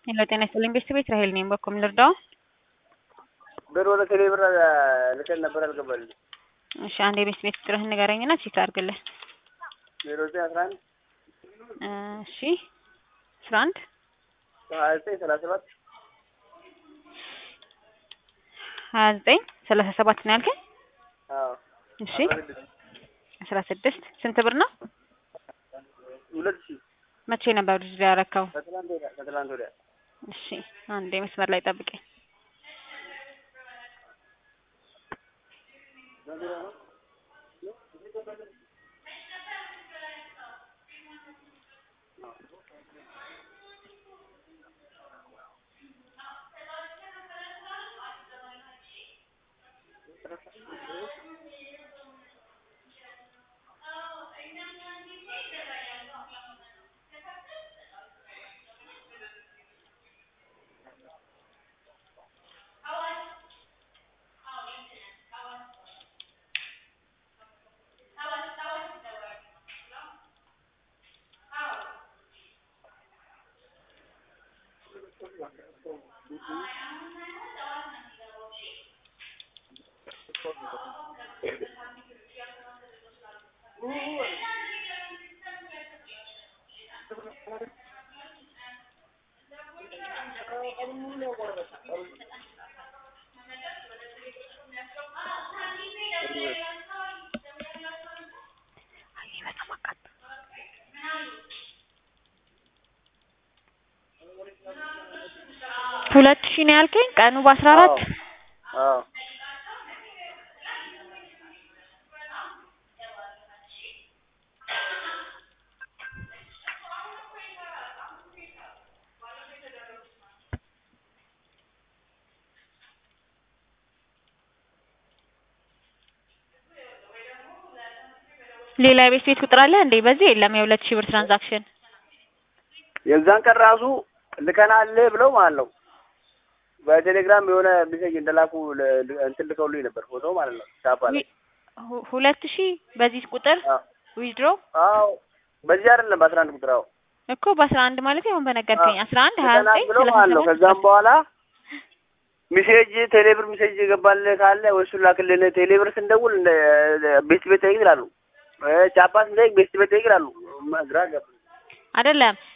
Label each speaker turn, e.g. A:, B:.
A: ሄሎ ጤና ይስጥልኝ ቤተሰቤት ራሄል ነኝ። በኮም ልርዳው?
B: ብር ወደ ቴሌ ብር ልከን ነበር አልገባልኝ።
A: እሺ አንድ የቤት ቤት ቁጥርህን ንገረኝና ቼክ አድርግልህ።
B: ዜሮ ዘጠኝ አስራ አንድ
A: እሺ አስራ አንድ
B: ሀያ ዘጠኝ ሰላሳ ሰባት
A: ሀያ ዘጠኝ ሰላሳ ሰባት ነው ያልከኝ?
B: አዎ
A: እሺ አስራ ስድስት ስንት ብር ነው?
B: ሁለት ሺህ
A: መቼ ነበር ልጅ ያረካው?
B: ከትላንት ወዲያ ከትላንት ወዲያ
A: እሺ አንዴ መስመር ላይ ጠብቀኝ። ሁለት ሺህ ነው ያልከኝ? ቀኑ በአስራ አራት
B: አዎ
A: ሌላ የቤት ቤት ቁጥር አለ እንዴ? በዚህ የለም። የሁለት ሺህ ብር ትራንዛክሽን
B: የዛን ቀን ራሱ ልከናል ብለው ማለት ነው። በቴሌግራም የሆነ ሜሴጅ እንደላኩ ለ- ል- እንትን ልከውልኝ ነበር ፎቶ ማለት ነው። ቻፓ ላይ
A: ሁ- ሁለት ሺህ በዚህ ቁጥር
B: አዎ
A: ዊዝድሮ
B: አዎ በዚህ አይደለም በአስራ አንድ ቁጥር አዎ
A: እኮ በአስራ አንድ ማለት አሁን በነገርከኝ አስራ አንድ ሀያ
B: ልከናል
A: ዘጠኝ
B: ብለው
A: ሰላሳ
B: ማለት ነው።
A: ሰባት
B: ከዛም በኋላ ሜሴጅ ቴሌብር ሜሴጅ የገባል ካለ ወይ እሱን ላክልን። ቴሌብር ስንደውል እንደ ቤት ቤት ጠይቅ ይላሉ። እ ቻፓ ስንጠይቅ ቤት ቤት ጠይቅ ይላሉ። ግራ ገባ።
A: አይደለም